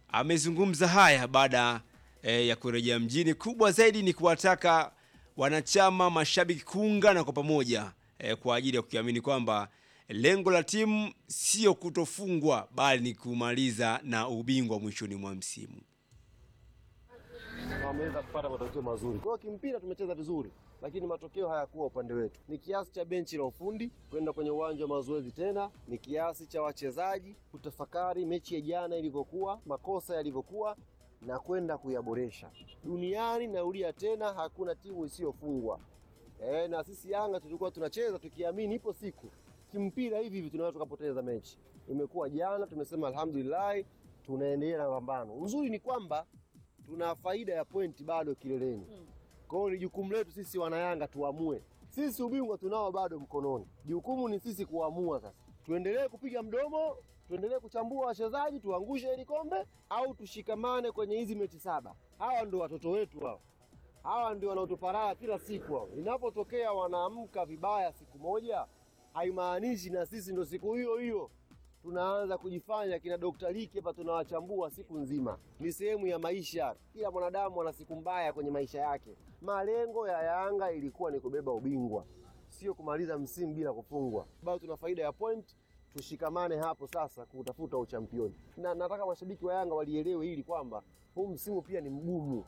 amezungumza haya baada e, ya kurejea mjini. Kubwa zaidi ni kuwataka wanachama, mashabiki kuungana kwa pamoja e, kwa ajili ya kukiamini kwamba lengo la timu sio kutofungwa bali ni kumaliza na ubingwa mwishoni mwa msimu. wameweza kupata matokeo mazuri. Kwa hiyo kimpira tumecheza vizuri, lakini matokeo hayakuwa upande wetu. Ni kiasi cha benchi la ufundi kwenda kwenye uwanja wa mazoezi tena, ni kiasi cha wachezaji kutafakari mechi ya jana ilivyokuwa, makosa yalivyokuwa na kwenda kuyaboresha. Duniani naulia tena, hakuna timu isiyofungwa. E, na sisi Yanga tulikuwa tunacheza tukiamini ipo siku kimpira hivi hivi tunaweza tukapoteza mechi. Imekuwa jana, tumesema alhamdulillah, tunaendelea na pambano. Uzuri ni kwamba tuna faida ya pointi bado kileleni. Kwa hiyo ni jukumu letu sisi wanayanga tuamue. Sisi ubingwa tunao bado mkononi, jukumu ni sisi kuamua sasa. Tuendelee kupiga mdomo, tuendelee kuchambua wachezaji, tuangushe hili kombe au tushikamane kwenye hizi mechi saba. Hawa ndio watoto wetu hao, hawa ndio wanaotuparaa kila siku hao. Inapotokea wanaamka vibaya siku moja, haimaanishi na sisi ndo siku hiyo hiyo tunaanza kujifanya kina Dr. Liki hapa tunawachambua siku nzima. Ni sehemu ya maisha. Kila mwanadamu ana siku mbaya kwenye maisha yake. Malengo ya Yanga ilikuwa ni kubeba ubingwa, sio kumaliza msimu bila kufungwa. Bado tuna faida ya point, tushikamane hapo sasa kutafuta uchampioni, na nataka mashabiki wa Yanga walielewe hili kwamba huu msimu pia ni mgumu.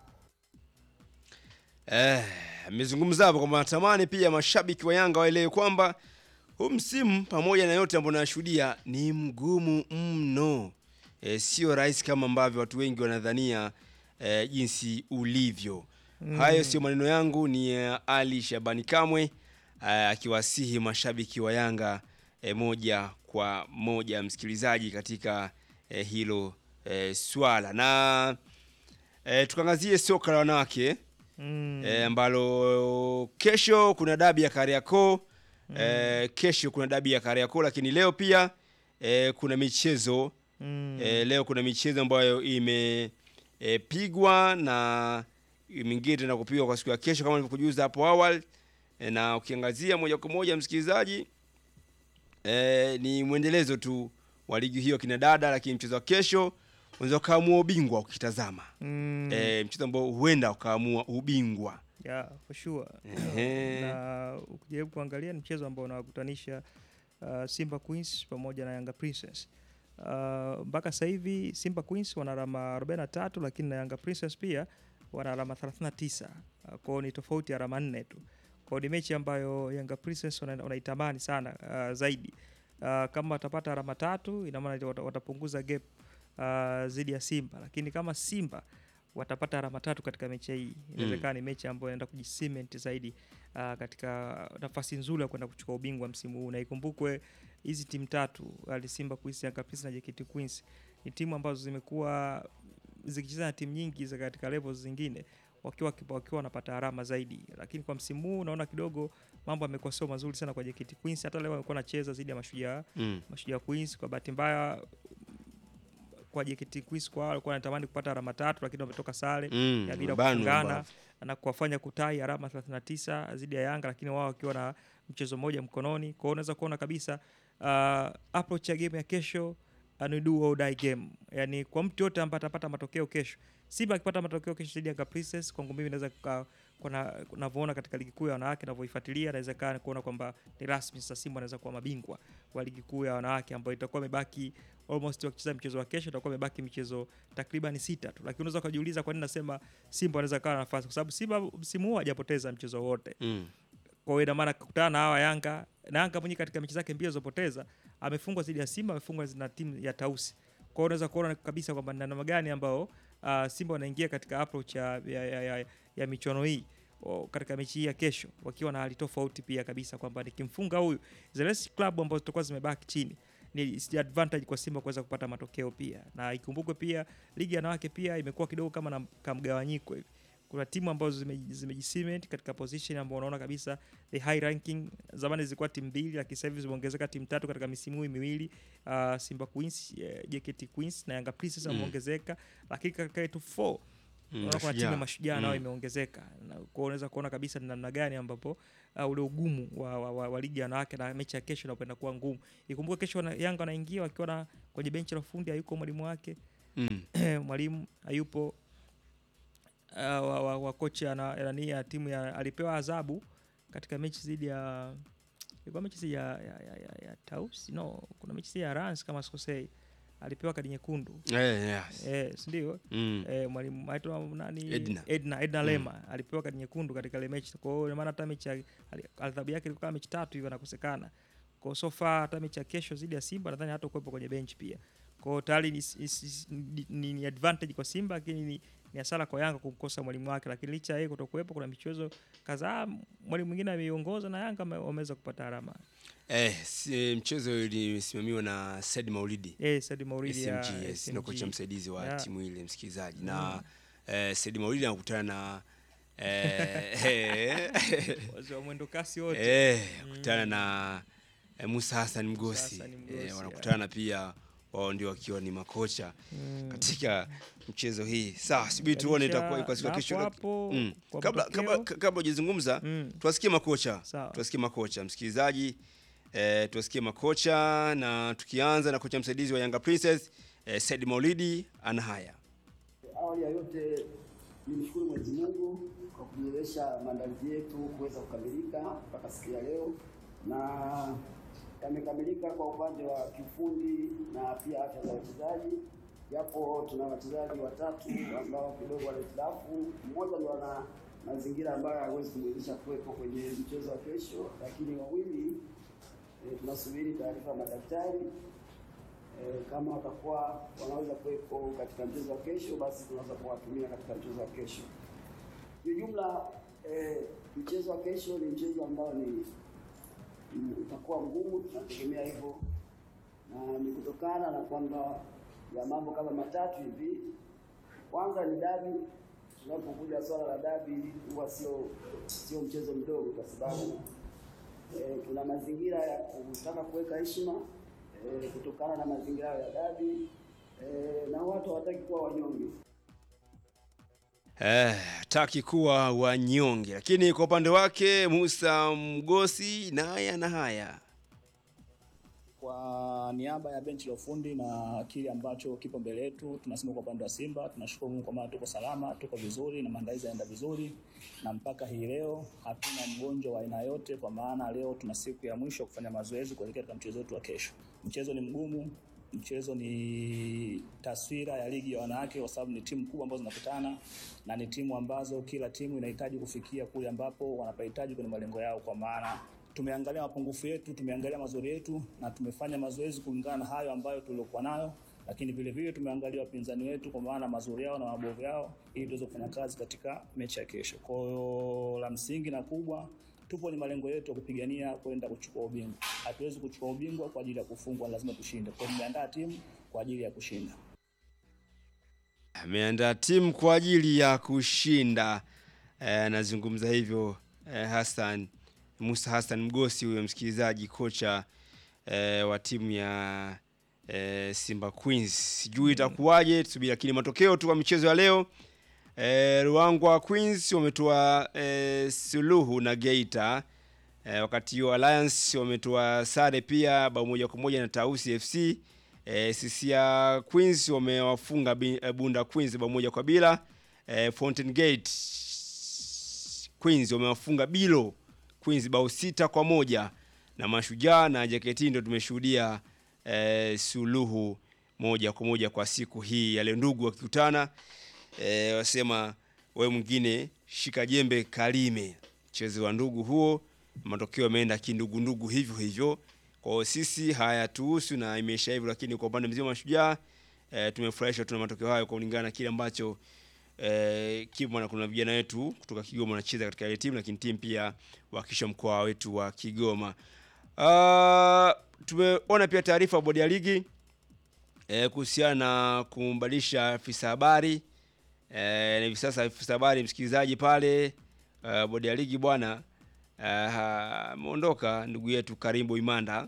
Eh, amezungumza hapo kwamba natamani pia mashabiki wa Yanga waelewe kwamba huu msimu pamoja na yote ambayo nashuhudia ni mgumu mno. E, sio rahisi kama ambavyo watu wengi wanadhania e, jinsi ulivyo. Hayo sio maneno yangu, ni ya Ali Shabani Kamwe eh, akiwasihi mashabiki wa Yanga e, moja kwa moja, msikilizaji, katika e, hilo e, swala na e, tukaangazie soka la wanawake Mm. e, ambalo kesho kuna dabi ya Kariakoo e, kesho kuna dabi ya Kariakoo, lakini leo pia e, kuna michezo Mm. e, leo kuna michezo ambayo imepigwa na mingine tena kupigwa kwa siku ya kesho kama nilivyokujuza hapo awali e, na ukiangazia moja kwa moja msikilizaji e, ni mwendelezo tu wa ligi hiyo kina dada, lakini mchezo wa kesho unaweza ukaamua ubingwa ukitazama Mm. e, mchezo ambao huenda ukaamua ubingwa Yeah, for sure. Ehe. na ukijaribu kuangalia ni mchezo ambao unawakutanisha uh, Simba Queens pamoja na Yanga Princess. Uh, mpaka sasa hivi Simba Queens wana alama 43 lakini na Yanga Princess pia wana alama 39. Uh, kwao ni tofauti ya alama nne tu. Kwao ni mechi ambayo Yanga Princess wana- wanaitamani sana uh, zaidi. Uh, kama watapata alama tatu ina maana wata- watapunguza gap uh, zidi ya Simba, lakini kama Simba watapata alama tatu katika mechi hii inawezekana ni mechi ambayo inaenda kujisement zaidi uh, katika nafasi nzuri ya kwenda kuchukua ubingwa msimu huu, na ikumbukwe hizi timu tatu Ali Simba Queens, Yanga Princess na JKT Queens ni timu ambazo zimekuwa zikicheza na timu nyingi za katika levels zingine wakiwa wakiwa wanapata alama zaidi, lakini kwa msimu huu naona kidogo mambo yamekuwa sio mazuri sana kwa JKT Queens. Hata leo walikuwa wanacheza dhidi ya Mashujaa mm. Mashujaa Queens. Kwa bahati mbaya kwa JKT Queens kwa walikuwa wanatamani kupata alama tatu, lakini wametoka sare Mm. ya bila Bano kufungana ambavyo. na kuwafanya kutai alama 39 dhidi ya Yanga, lakini wao wakiwa na mchezo mmoja mkononi. Kwa hiyo unaweza kuona kabisa uh, approach ya game ya kesho uh, ni do or die game, yani kwa mtu yote ambaye atapata matokeo kesho. Simba akipata matokeo kesho dhidi ya Yanga Princess, kwangu mimi naweza kuka- kuna navyoona katika ligi kuu ya wanawake navyoifuatilia, naweza kaa kuona kwamba ni rasmi sasa Simba anaweza kuwa mabingwa wa ligi kuu ya wanawake ambayo itakuwa imebaki almost wakicheza mchezo wa kesho itakuwa imebaki michezo takriban sita tu, lakini unaweza ukajiuliza kwa nini nasema Simba anaweza kawa na nafasi, kwa sababu Simba msimu huu hajapoteza mchezo wote. Mm. Kwa hiyo ina maana kukutana na hawa Yanga na Yanga mwenyewe katika mechi zake mbili zilizopoteza amefungwa dhidi ya Simba, amefungwa na timu ya Tausi. Kwa hiyo unaweza kuona kabisa kwamba ni namna gani ambao uh, Simba wanaingia katika approach ya, ya, ya, ya, ya michuano hii o, katika mechi hii ya kesho wakiwa na hali tofauti pia kabisa kwamba nikimfunga huyu zile club ambazo zitakuwa zimebaki chini ni si advantage kwa Simba kuweza kupata matokeo pia, na ikumbukwe pia ligi ya wanawake pia imekuwa kidogo kama na kamgawanyiko hivi. Kuna timu ambazo zime- zimejisement katika position ambayo unaona kabisa the high ranking. Zamani zilikuwa timu mbili, lakini sasa hivi zimeongezeka timu tatu katika misimu hii miwili. Uh, Simba Queens, eh, JKT Queens na Yanga Princess wameongezeka, lakini katika yetu 4 Mm, unaona kuna timu Mashujaa. ya mashujaa nao Mm. imeongezeka. Na kwa hiyo unaweza kuona kabisa ni namna gani ambapo uh, ule ugumu wa, wa, wa, wa ligi ya wanawake na mechi ya kesho inakwenda kuwa ngumu. Ikumbuke kesho wana- Yanga wanaingia wakiwa na kwenye benchi la ufundi hayuko mwalimu wake Mm. mwalimu hayupo uh, wa, wa, wa kocha na nani ya timu ya alipewa adhabu katika mechi dhidi ya ilikuwa mechi dhidi ya, ya, ya, ya, ya Tausi no kuna mechi dhidi ya Rans kama sikosei alipewa kadi nyekundu Eh, yes. eh, si ndio Mm. eh, mwalimu aitwa nani Edna. Edna, Edna Mm. Lema alipewa kadi nyekundu katika ile mechi kwa hiyo ina maana hata mechi ya- ali- adhabu yake ilikuwa mechi tatu hivyo anakosekana kwa so far hata mechi ya kesho dhidi ya Simba nadhani hata kuwepo kwenye bench pia kwa hiyo tayari ni, ni, ni, ni, ni advantage kwa Simba lakini ni, ni hasara kwa Yanga kumkosa mwalimu wake, lakini licha ya yeye kutokuwepo, kuna michezo kadhaa mwalimu mwingine ameiongoza na Yanga wame- wameweza kupata alama. Eh, si, mchezo ilisimamiwa na Said Maulidi Eh, Said Mauridi ya SMG, yes, ndio kocha SMG. msaidizi wa Yeah. timu ile msikilizaji na eh, Said Maulidi anakutana na eh, eh, Wazee wa mwendo kasi wote. eh, kutana na eh, Musa Hassan Mgosi, Hassan Mgosi, eh, wanakutana pia wao ndio wakiwa ni makocha Mm. katika mchezo hii. Sawa, subiri tuone Kisha, itakuwa iko siku ya na kesho. hapo hapo, Mm. kwa Kabla matokeo- kabla kabla hujazungumza Mm. tuwasikie makocha Sawa. tuwasikie makocha msikilizaji eh, tuwasikie makocha na tukianza na kocha msaidizi wa Yanga Princess eh, Said Maulidi ana haya Awali ya yote nimshukuru Mwenyezi Mungu kwa kuwezesha maandalizi yetu kuweza kukamilika mpaka siku ya leo, na yamekamilika kwa upande wa kiufundi na pia afya za wachezaji, japo tuna wachezaji watatu ambao kidogo wana hitilafu. Mmoja ndio ana mazingira ambayo hawezi kumwezesha kuwepo kwenye mchezo wa kesho, lakini wawili e, tunasubiri taarifa ya madaktari Eh, kama watakuwa wanaweza kuwepo katika mchezo wa kesho, basi tunaweza kuwatumia katika mchezo wa kesho. Kiujumla, eh, mchezo wa kesho ni mchezo ambao ni ni- utakuwa mgumu, tunategemea hivyo, na ni kutokana na kwamba ya mambo kama matatu hivi. Kwanza ni dabi. Tunapokuja swala la dabi, huwa sio sio mchezo mdogo, kwa sababu eh, kuna mazingira ya kutaka kuweka heshima eh, kutokana na mazingira ya dabi eh, na watu hawataki kuwa wanyonge. eh, taki kuwa wanyonge, lakini kwa upande wake Musa Mgosi naye ana haya Kwa niaba ya benchi la ufundi na kile ambacho kipo mbele yetu, tunasema kwa upande wa Simba tunashukuru Mungu kwa maana tuko salama, tuko vizuri na maandalizi yanaenda vizuri, na mpaka hii leo hatuna mgonjwa wa aina yote, kwa maana leo tuna siku ya mwisho kufanya mazoezi kuelekea katika mchezo wetu wa kesho. Mchezo ni mgumu, mchezo ni taswira ya ligi ya wanawake, kwa sababu ni timu kubwa ambazo zinakutana na ni timu ambazo kila timu inahitaji kufikia kule ambapo wanapahitaji kwenye malengo yao, kwa maana tumeangalia mapungufu yetu, tumeangalia mazuri yetu na tumefanya mazoezi kulingana na hayo ambayo tuliokuwa nayo, lakini vile vile tumeangalia wapinzani wetu kwa maana mazuri yao na mabovu yao, ili tuweze kufanya kazi katika mechi ya kesho. Kwa hiyo la msingi na kubwa, tupo ni malengo yetu ya kupigania kwenda kuchukua ubingwa. Hatuwezi kuchukua ubingwa kwa ajili ya kufungwa, lazima tushinde. Kwa hiyo tumeandaa timu kwa ajili ya kushinda. ameandaa timu kwa ajili ya kushinda. Eh, Anazungumza hivyo eh, Hassan Musa Hassan Mgosi, huyo msikilizaji, kocha eh, wa timu ya eh, Simba Queens. Sijui itakuwaje, tusubiri, lakini matokeo tu kwa michezo ya leo eh, Ruangwa Queens wametoa eh, suluhu na Geita eh, wakati huo Alliance wametoa sare pia bao moja kwa moja na Tausi FC. Eh, Sisia Queens wamewafunga Bi- eh, Bunda Queens bao moja kwa bila. Eh, Fountain Gate Queens wamewafunga Bilo Queens bao sita kwa moja na Mashujaa na JKT ndio tumeshuhudia eh, suluhu moja kwa moja kwa siku hii ya leo, ndugu wakikutana eh, wasema we mwingine shika jembe kalime. Mchezo wa ndugu huo, matokeo yameenda kindugu ndugu hivyo hivyo. Kwa hiyo sisi hayatuhusu na imeisha hivyo, lakini kwa upande mzima wa Mashujaa eh, tumefurahishwa tuna matokeo hayo kwa kulingana na kile ambacho eh, kipo na kuna vijana wetu kutoka Kigoma wanacheza katika ile timu, lakini timu pia wakisha mkoa wetu wa Kigoma. Uh, tumeona pia taarifa ya bodi ya ligi eh, kuhusiana na kumbadilisha afisa habari eh, na hivi sasa afisa habari msikilizaji pale uh, bodi ya ligi bwana eh, ameondoka ndugu yetu Karimbo Imanda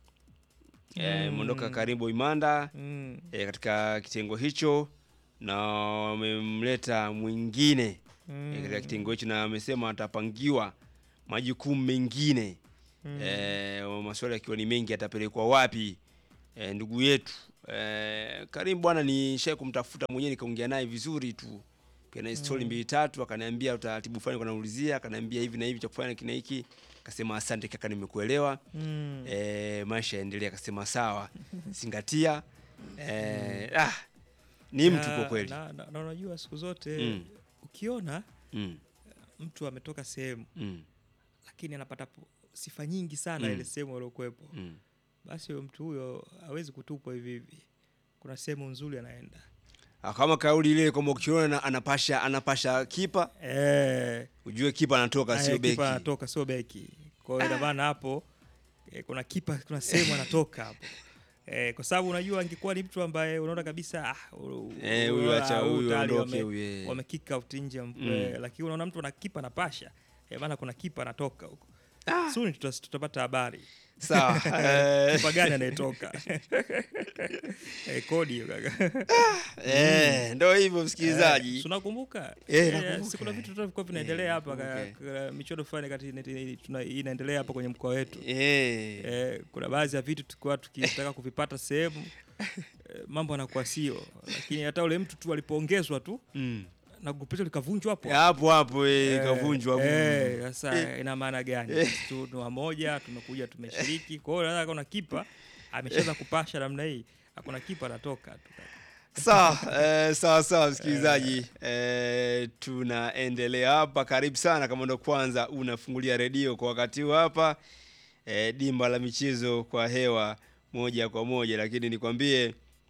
eh, ameondoka Karimbo Imanda Mm. e, katika kitengo hicho na wamemleta mwingine Mm. e, katika kitengo hicho na amesema atapangiwa majukumu mengine Mm. e, maswali yakiwa ni mengi atapelekwa wapi e, ndugu yetu Eh, Karim bwana nishai kumtafuta mwenyewe nikaongea naye vizuri tu. Pia na story mbili tatu akaniambia utaratibu fulani kwa naulizia, akaniambia hivi na hivi cha kufanya kina hiki. Akasema asante kaka nimekuelewa. Mm. Eh, maisha yaendelea akasema sawa. Zingatia. Eh, ah ni mtu Na- kwa kweli. na- na- na unajua siku zote Mm. ukiona Mm. mtu ametoka sehemu Mm. lakini anapata po- sifa nyingi sana Mm. ile sehemu aliokuwepo Mm. basi huyo mtu huyo hawezi kutupwa hivi hivi kuna sehemu nzuri anaenda Ah, Kama kauli ile kwamba ukiona na- anapasha anapasha kipa, eh, ujue kipa anatoka aya, sio beki. kipa anatoka sio beki kwa hiyo ina maana hapo eh, kuna kipa kuna sehemu anatoka hapo Eh, kwa sababu unajua angekuwa ni mtu ambaye unaona kabisa ah, u- Eh, u- huyu ah, acha huyu huyu tayari aondoke wame- huyu. eh. wame kick out nje mm. Mm. eh, lakini unaona mtu ana kipa anapasha eh, maana kuna kipa anatoka huko soon tutas- tutapata habari Sawa. eh, kipa gani anayetoka eh, kodi hiyo kaka Eh, ndo hivyo msikilizaji. Eh, si unakumbuka Eh, Eh, nakumbuka. si kuna vitu vilikuwa vinaendelea hapa ka- nakumbuka. ka- michuano fulani kati ina- tuna- inaendelea hapa kwenye mkoa wetu Eh. eh, kuna baadhi ya vitu tulikuwa tukitaka kuvipata sehemu eh, mambo anakuwa sio lakini hata ule mtu tu alipoongezwa tu Mm. na grupu letu likavunjwa hapo Hapo hapo eh, Eh, kavunjwa. eh, sasa ina maana gani tu ni wamoja tumekuja tumeshiriki kwa hiyo naweza kuna kipa ameshaweza kupasha namna hii hakuna kipa anatoka tu Sawa, eh, sawa sawa msikilizaji. Eh, tunaendelea hapa. Karibu sana kama ndo kwanza unafungulia redio kwa wakati huu hapa. Eh, dimba la michezo kwa hewa moja kwa moja, lakini nikwambie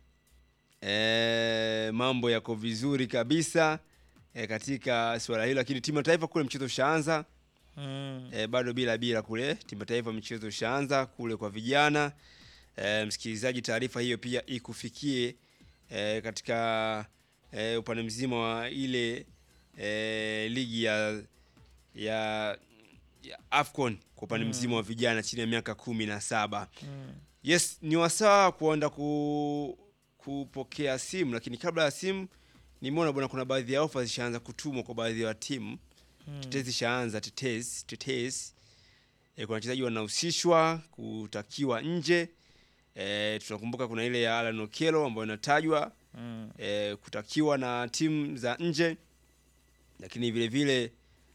eh, mambo yako vizuri kabisa eh, katika suala hilo, lakini timu ya taifa kule mchezo ushaanza mm. e, bado bila bila kule timu ya taifa michezo ishaanza kule kwa vijana e, msikilizaji taarifa hiyo pia ikufikie e, katika e, upande mzima wa ile e, ligi ya ya, ya afcon kwa upande mzima wa vijana chini ya miaka kumi na saba Mm. yes ni wasaa kuenda ku, kupokea simu lakini kabla ya simu nimeona bwana kuna baadhi ya ofa zishaanza kutumwa kwa baadhi ya timu Mm. tetezi ishaanza tetezi tetezi e, kuna wachezaji wanahusishwa kutakiwa nje e, tunakumbuka kuna ile ya Alan Okello ambayo inatajwa Mm. e, kutakiwa na timu za nje lakini vile vile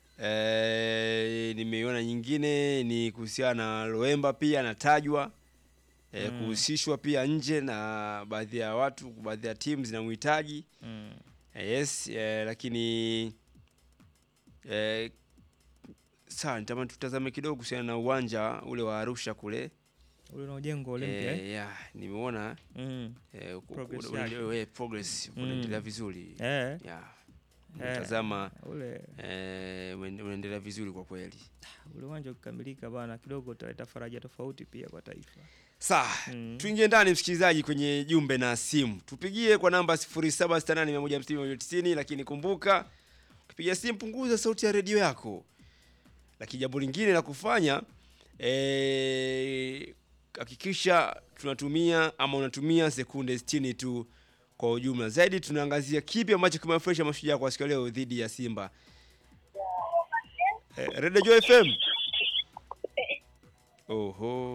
e, nimeiona nyingine ni kuhusiana na Loemba pia anatajwa e, Mm. kuhusishwa pia nje na baadhi ya watu baadhi ya timu zinamhitaji Mm. Eh, yes eh, lakini eh, sawa nitamani tutazame kidogo kuhusiana na uwanja ule wa Arusha kule ule unaojengwa Olympia eh? eh, yeah, nimeona mm. eh, ku- Progress ku- yake. ule- eh, progress Mm. unaendelea vizuri eh. yeah. Eh. Tazama ule eh, unaende- unaendelea vizuri kwa kweli. ule uwanja ukikamilika bana kidogo utaleta faraja tofauti pia kwa taifa Sawa, Mm. tuingie ndani msikilizaji kwenye jumbe na simu. Tupigie kwa namba 0768150190 lakini kumbuka ukipiga simu punguza sauti ya redio yako. Lakini jambo lingine la kufanya eh, hakikisha tunatumia ama unatumia sekunde 60 tu kwa ujumla. Zaidi tunaangazia kipi ambacho kimewafurahisha mashujaa kwa siku ya leo dhidi ya Simba. Eh, Radio Joy FM. Oho.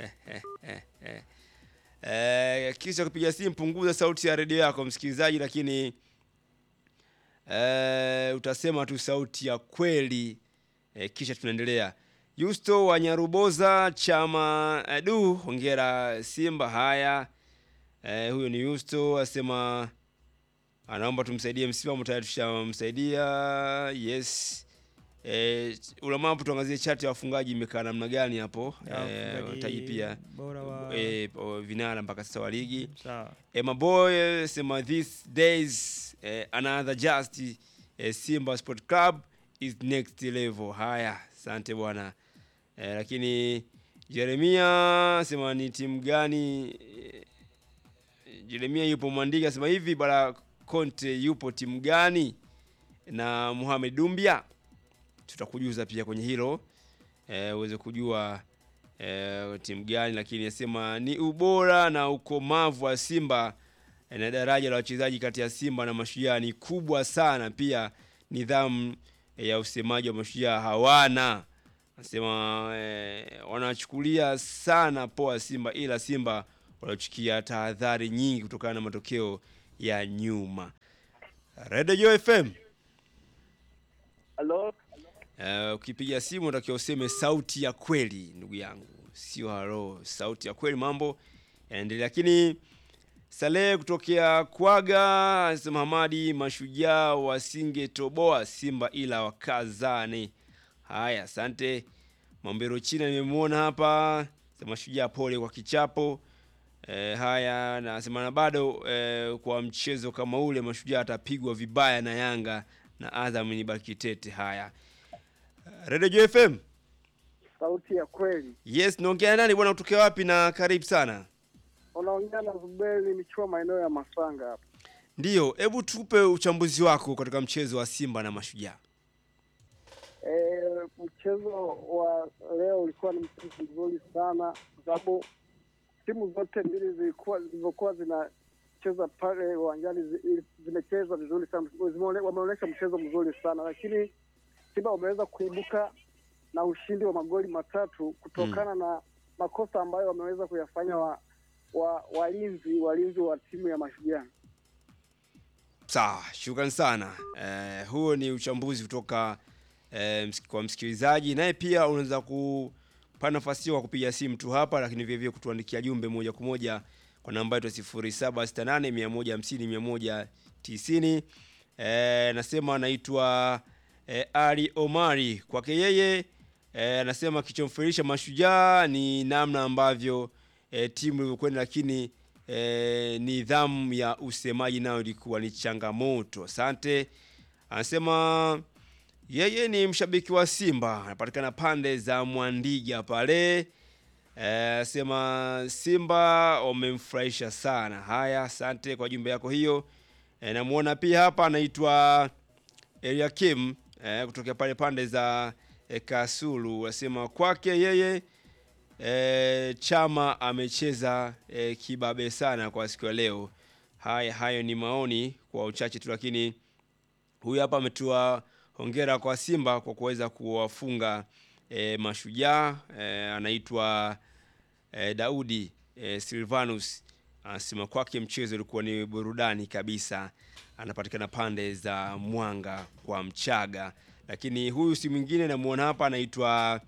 Eh, kisha kupiga simu punguza sauti ya redio yako msikilizaji, lakini eh, utasema tu sauti ya kweli eh, kisha tunaendelea. Yusto wa Nyaruboza chama eh, du hongera Simba. Haya eh, huyo ni Yusto asema anaomba tumsaidie msimamo, tayari tushamsaidia. Yes. Eh, ulamapo tuangazie chati ya wafungaji imekaa namna gani hapo Ya, eh, mfungaji taji pia bora wa eh, o- vinara mpaka sasa wa ligi sawa Emma Boy sema these days eh, another just eh, Simba Sport Club is next level. Haya, asante bwana eh, lakini Jeremia sema ni timu gani? Eh, Jeremia yupo Mwandika sema hivi bara Conte yupo timu gani? Na Mohamed Dumbia tutakujuza pia kwenye hilo eh, uweze kujua eh, timu gani, lakini nasema ni ubora na ukomavu wa Simba eh, na daraja la wachezaji kati ya Simba na Mashujaa ni kubwa sana. Pia nidhamu eh, ya usemaji wa Mashujaa hawana, nasema eh, wanachukulia sana poa Simba, ila Simba waliochukia tahadhari nyingi kutokana na matokeo ya nyuma. Radio Joy FM. Halo, Uh, ukipiga simu unatakiwa useme sauti ya kweli ndugu yangu, sio halo. Sauti ya kweli, mambo yanaendelea. Lakini Saleh kutokea Kwaga anasema Hamadi, mashujaa wasingetoboa Simba ila wakazane. Haya, asante. Mambero China nimemwona hapa, sema mashujaa pole kwa kichapo. E, haya nasema na bado e, kwa mchezo kama ule mashujaa atapigwa vibaya na Yanga na Azam ni baki tete. Haya, Radio Joy FM. sauti ya kweli. Yes, naongea nani bwana, kutokea wapi na karibu sana. Unaongea na Zuberi Michua, maeneo ya Masanga hapa. Ndiyo, hebu tupe uchambuzi wako katika mchezo wa Simba na Mashujaa. E, mchezo wa leo ulikuwa ni mchezo mzuri sana, kwa sababu timu zote mbili zilikuwa zilivyokuwa zinacheza pale uwanjani zi- zimecheza vizuri sana, zimeone- wameonyesha mchezo mzuri sana, lakini Simba wameweza kuibuka na ushindi wa magoli matatu kutokana na makosa ambayo wameweza kuyafanya wa, wa, walinzi walinzi wa timu ya Mashujaa. Sawa, shukrani sana. Eh, huo ni uchambuzi kutoka eh, ms- kwa msikilizaji, naye pia unaweza kupata nafasi hiyo kwa kupiga simu tu hapa, lakini vile vile kutuandikia jumbe moja kwa moja kwa namba yetu 0768 150 190. Eh, nasema anaitwa eh, Ali Omari. Kwake yeye eh, anasema kichomfirisha Mashujaa ni namna ambavyo eh, timu ilivyokwenda, lakini eh, nidhamu ya usemaji nayo ilikuwa ni changamoto. Asante. Anasema yeye ni mshabiki wa Simba, anapatikana pande za Mwandiga pale. Eh, sema Simba wamemfurahisha sana. Haya, asante kwa jumbe yako hiyo. Eh, namuona pia hapa anaitwa Eliakim eh, kutokea pale pande za eh, Kasulu. Anasema kwake yeye eh, Chama amecheza eh, kibabe sana kwa siku ya leo. Haya, hayo ni maoni kwa uchache tu, lakini huyu hapa ametoa hongera kwa Simba kwa kuweza kuwafunga e, Mashujaa e, anaitwa e, Daudi e, Silvanus anasema kwake mchezo ulikuwa ni burudani kabisa. Anapatikana pande za Mwanga kwa Mchaga, lakini huyu si mwingine namuona hapa anaitwa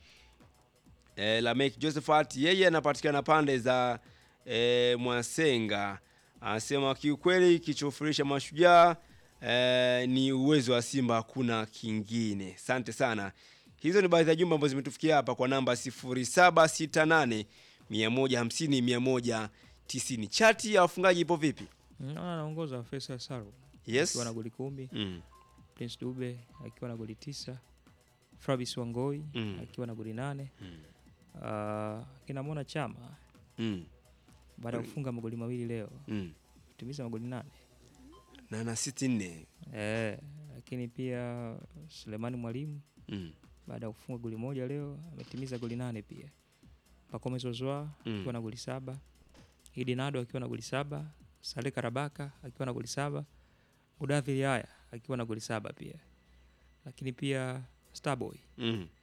e, Lamek Josephat, yeye anapatikana pande za e, Mwasenga. Anasema kiukweli kichofurisha Mashujaa e, ni uwezo wa Simba, hakuna kingine. Asante sana. Hizo ni baadhi ya jumbe ambazo zimetufikia hapa kwa namba 0768 150 190. Chati ya wafungaji ipo vipi? Naona anaongoza Faisal Salum Yes. akiwa na goli kumi, Mm. Prince Dube akiwa na goli tisa, Fabrice Wangoi Mm. akiwa na goli nane. Mm. Uh, kinamwona Chama Mm. baada ya kufunga magoli mawili leo Mm. kutimiza magoli nane. Na na siti nne. Eh, lakini pia Sulemani Mwalimu Mm. baada ya kufunga goli moja leo ametimiza goli nane pia. Pacome Zouzoua Mm. akiwa na goli saba, Idi Nado akiwa na goli saba, Saleh Karabaka akiwa na goli saba, Mudathir Yahya akiwa na goli saba pia, lakini pia Starboy Mm.